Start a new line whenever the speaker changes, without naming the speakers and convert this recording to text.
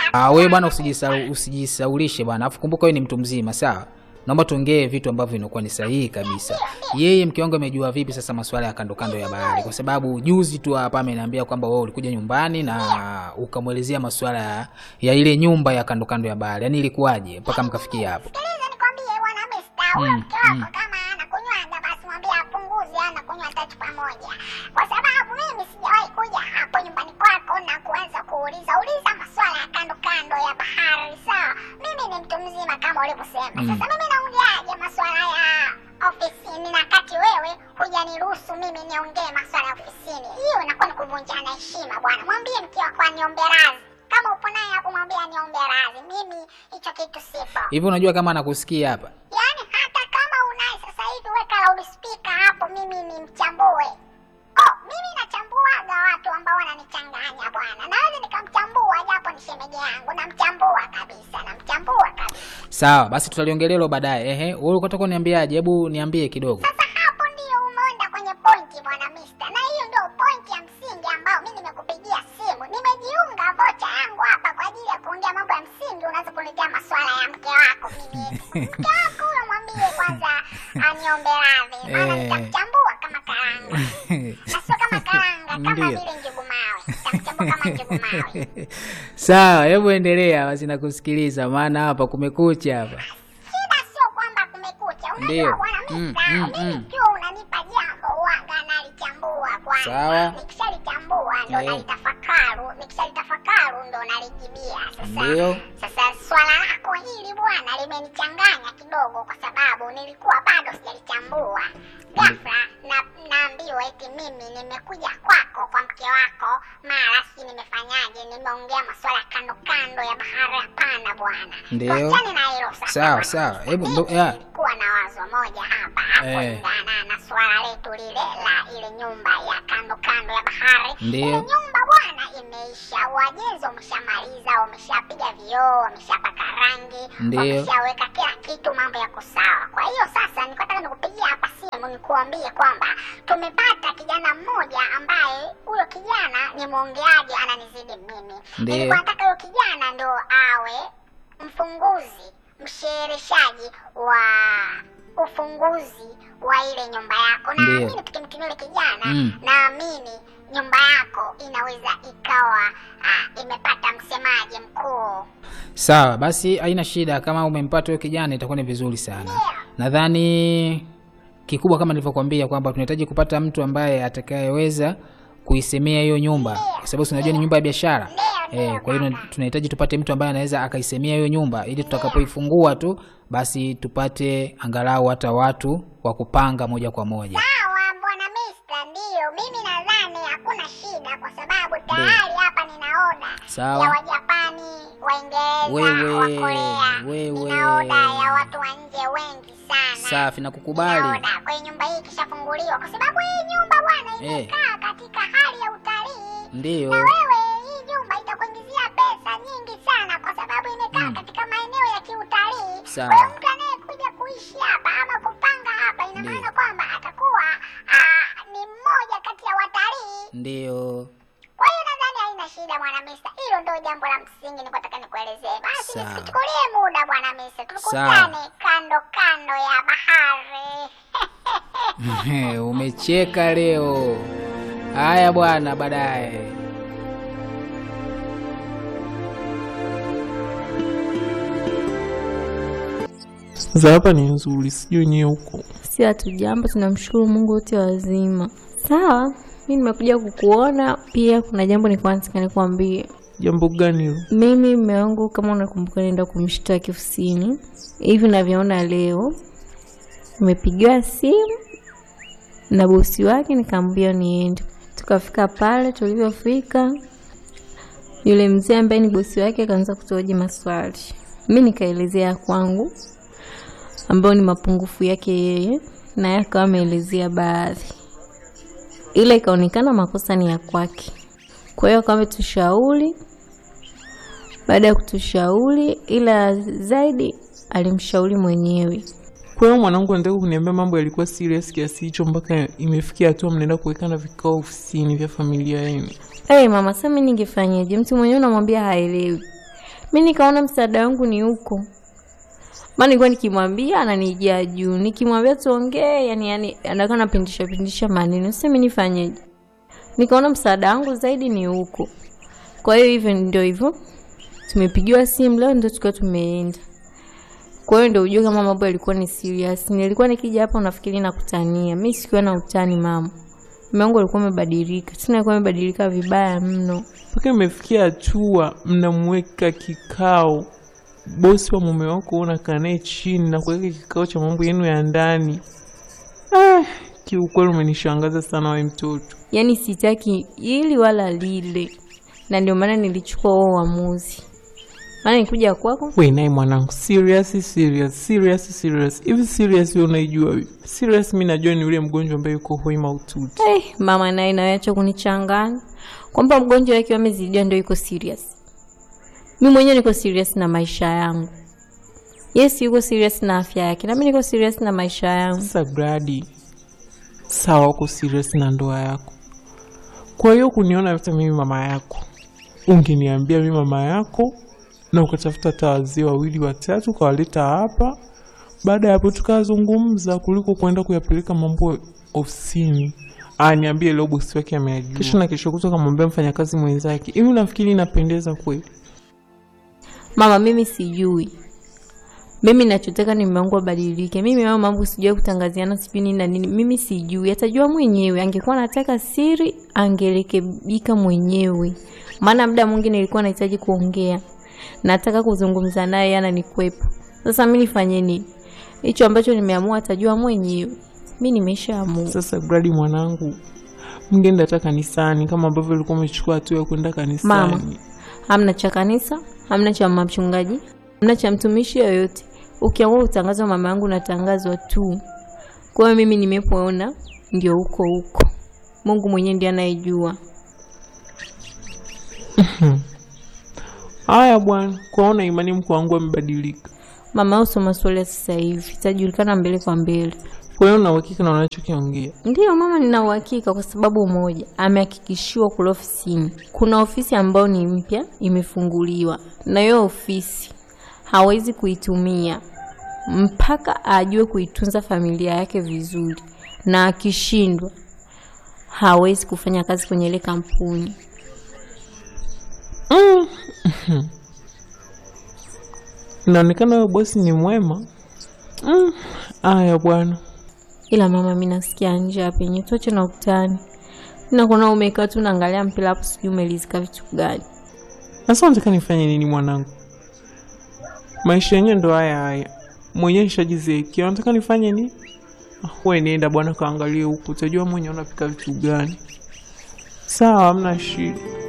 Ah, wewe bwana usijisau, usijisaulishe bwana. Alafu kumbuka wewe ni mtu mzima, sawa? Naomba tuongee vitu ambavyo vinakuwa ni sahihi kabisa. Yeye mke wangu amejua vipi sasa masuala ya kando kando ya bahari? Kwa sababu juzi tu hapa ameniambia kwamba wewe ulikuja nyumbani na ukamwelezea masuala ya, ya ile nyumba ya kando kando ya bahari. Yaani ilikuwaje mpaka mkafikia hapo?
Sikiliza nikwambie bwana Mista, huyo
Mm,
mke wako
mm.
kama anakunywanga basi mwambie apunguze anakunywa hata chupa moja, kwa sababu mimi sijawahi kuja hapo nyumbani kwako na kuanza kuuliza uliza maswala ya kando kando ya bahari. Sawa, mimi ni mtu mzima kama ulivyosema.
Mm.
Sasa mimi naongeaje maswala ya ofisini na kati wewe hujaniruhusu mimi niongee maswala ya ofisini? Hiyo inakuwa ni kuvunjana heshima bwana. Mwambie mke wako aniombe radhi. Kama upo naye hapo, mwambie aniombe radhi. Mimi hicho kitu sipo.
Hivi unajua kama anakusikia hapa?
Yaani hata kama unaye sasa hivi weka loudspeaker hapo, mimi ni mchambue. Oh, mimi nachambuaga watu ambao wananichanganya bwana. Naweza nikamchambua japo ni shemeji yangu, namchambua kabisa, namchambua kabisa.
Sawa, basi tutaliongelea hilo baadaye. Ehe, wewe ulikuwa unataka uniambiaje? Hebu niambie kidogo.
Sasa hapo ndio umeenda kwenye pointi bwana Mister, na hiyo ndio pointi ya msingi ambao mimi nimekupigia simu. Nimejiunga vocha yangu hapa kwa ajili ya kuongea mambo ya msingi, unaweza kuniletea maswala ya mke wako mimi. Mke wako huyo mwambie kwanza aniombe radhi, maana
Eh.
nitamchambua kama karanga. Na sio kama karanga, kama
Ndio.
vile njugu mawe. Nitamchambua kama njugu mawe.
Sawa, hebu endelea basi nakusikiliza maana hapa kumekucha hapa.
Shida sio kwamba kumekucha.
Ndio.
Unajua bwana
Mm,
Mister,
mm,
mimi
mm.
ikiwa unanipa jambo huwaga nalichambua kwanza.
Sawa.
Nikishalichambua ndo
Eh.
nalitafakaru, nikishalitafakaru ndo nalijibia. Sasa
Ndio.
sasa swala lako hili bwana limenichanganya kidogo, kwa sababu nilikuwa bado sijalichambua. Ghafla na naambiwa eti mimi nimekuja kwako kwa mke wako, mara si nimefanyaje, nimeongea maswala ya kando kando ya bahari. Hapana bwana,
Ndio.
tuachane na hilo sasa.
Sawa,
bwana.
sawa. Hebu
Mimi
ndo- ya.
nilikuwa na wazo moja hapa hapo
Eh.
kulingana na swala letu lile la ile nyumba ya kando kando ya bahari.
Ndio.
Ile nyumba bwana imeisha, wajenzi wameshamaliza, wameshapiga vioo, wameshapaka rangi,
Ndio.
wameshaweka kila kitu, mambo yako sawa. Kwa hiyo sasa nilikuwa nataka nikupigia hapa simu nikuambie kwamba tumepata kijana mmoja ambaye huyo kijana ni mwongeaji, ananizidi mimi.
Ndio.
Nilikuwa nataka huyo kijana ndo awe mfunguzi mshehereshaji wa ufunguzi wa ile nyumba yako.
Ndio.
Naamini tukimtumia yule kijana,
Mm.
naamini nyumba yako inaweza ikawa ah, imepata msemaji mkuu.
Sawa, basi haina shida. Kama umempata huyo kijana itakuwa ni vizuri sana.
Ndio.
Nadhani kikubwa kama nilivyokuambia kwamba tunahitaji kupata mtu ambaye atakayeweza kuisemea hiyo nyumba, kwa sababu si unajua ni nyumba ya biashara
Ndio,
eh. Kwa hiyo tunahitaji tupate mtu ambaye anaweza akaisemea hiyo nyumba, ili tutakapoifungua tu basi tupate angalau hata watu wa kupanga moja kwa moja.
Sawa bwana Mister, ndio mimi nadhani hakuna shida, kwa sababu tayari hapa nina oda
Sawa.
ya Wajapani, Waingereza,
Wewe,
Wakorea,
wewe.
nina oda ya watu wa nje wengi sana.
Safi, nakukubali.
Nina oda. Kwa hiyo nyumba hii ikishafunguliwa, kwa sababu hii nyumba bwana
Eh.
imekaa katika hali ya utalii
Ndiyo.
na wewe hii nyumba itakuingizia pesa nyingi sana kwa sababu imekaa
Mm.
katika maeneo ya kiutalii.
Sawa.
Kwa hiyo mtu anayekuja kuishi hapa ama kupanga hapa, ina
Ndiyo.
maana kwamba atakuwa ah, ni mmoja kati ya watalii.
Ndiyo.
Kwa hiyo nadhani haina shida bwana Mista, hilo ndio jambo la msingi nilikuwa nataka nikuelezee. Basi
Sawa.
nisikuchukulie muda bwana Mista, tukutane kando kando ya bahari.
Umecheka leo. Haya bwana, baadaye.
za hapa ni nzuri, sijui nyewe huko.
Si hatujambo, tunamshukuru Mungu wote wazima. Sawa, mi nimekuja kukuona pia. Kuna jambo nilikuwa nataka nikwambie.
Jambo gani hilo?
Mimi mume wangu, kama unakumbuka, nenda kumshtaki ofisini. Hivi navyoona leo, nimepigiwa simu na bosi wake, nikamwambia niende. Tukafika pale, tulivyofika yule mzee ambaye ni bosi wake akaanza kutuhoji maswali, mi nikaelezea kwangu ambayo ni mapungufu yake yeye, naye akawa ameelezea baadhi, ila ikaonekana makosa ni ya kwake. Kwa hiyo akawa ametushauri. Baada ya kutushauri, ila zaidi alimshauri mwenyewe.
Kwa hiyo mwanangu anataka kuniambia mambo yalikuwa serious kiasi hicho mpaka imefikia hatua mnaenda kuwekana vikao ofisini vya familia yenu.
Hey, mama sasa mimi ningefanyaje? Mtu mwenyewe unamwambia haelewi. mi nikaona msaada wangu ni huko maana nilikuwa nikimwambia ananijia juu nikimwambia tuongee yani yani anakaa napindisha pindisha maneno sasa mi nifanyeje nikaona msaada wangu zaidi ni huko kwa hiyo hivyo ndio hivyo tumepigiwa simu leo ndio tukiwa tumeenda kwa hiyo ndio ujue kama mambo yalikuwa ni serious nilikuwa nikija hapa unafikiri nakutania mi sikuwa na utani mama mume wangu alikuwa amebadilika tena alikuwa amebadilika vibaya mno
mpaka imefikia hatua mnamweka kikao bosi wa mume wako unakaa naye chini na kuweka kikao cha mambo yenu ya ndani ah, kiukweli umenishangaza sana we mtoto
yaani sitaki ili wala lile na ndio maana nilichukua huo uamuzi maana nikuja kwako
we naye mwanangu serious serious serious serious hivi serious we unaijua vipi serious mi najua ni yule mgonjwa ambaye yuko hoi maututi
eh, mama naye naweacha kunichanganya kwamba mgonjwa wake amezidiwa ndio yuko serious mi mwenyewe niko serious na maisha yangu yes yuko serious na afya yake nami niko serious na maisha yangu
sasa gradi sawa uko serious na ndoa yako kwa hiyo kuniona hata mimi mama yako ungeniambia mimi mama yako na ukatafuta hata wazee wawili watatu ukawaleta hapa baada ya hapo tukazungumza kuliko kwenda kuyapeleka mambo ofisini aniambie leo bosi wake ameajua kesho na kesho kutoka kamwambia mfanyakazi mwenzake hivi unafikiri inapendeza kweli
mama mimi sijui mimi nachotaka ni mume wangu abadilike mimi mama mambo sijui kutangaziana sijui nini na nini mimi sijui atajua mwenyewe angekuwa anataka siri angerekebika mwenyewe maana muda mwingi nilikuwa nahitaji kuongea nataka kuzungumza naye yeye ananikwepa sasa mi nifanye nini hicho ambacho nimeamua atajua mwenyewe mi nimeshaamua
sasa gradi mwanangu mngeenda hata kanisani kama ambavyo ulikuwa umechukua hatua ya kwenda kanisani
Mama. hamna cha kanisa hamna cha mchungaji hamna cha mtumishi yoyote ukiamua utangazwa mama yangu natangazwa tu kwa hiyo mimi nimepoona ndio huko huko mungu mwenyewe ndiye anayejua
haya bwana kwaona imani mko wangu amebadilika
mama au soma swali ya sasa hivi itajulikana mbele kwa mbele
kwa hiyo na uhakika na unachokiongea
ndiyo mama nina uhakika kwa sababu moja amehakikishiwa kule ofisini kuna ofisi ambayo ni mpya imefunguliwa na hiyo ofisi hawezi kuitumia mpaka ajue kuitunza familia yake vizuri na akishindwa hawezi kufanya kazi kwenye ile kampuni
inaonekana huyo bosi ni mwema Mm, haya bwana
ila mama mi nasikia njaa penye toche na utani nakuona umekaa tu naangalia mpira hapo sijui umelizika vitu gani
sasa unataka nifanye nini mwanangu maisha yenyewe ndo haya haya mwenyewe nishajizekia unataka nifanye nini Ah, we nienda bwana kaangalie huku utajua mwenye unapika vitu gani sawa hamna shida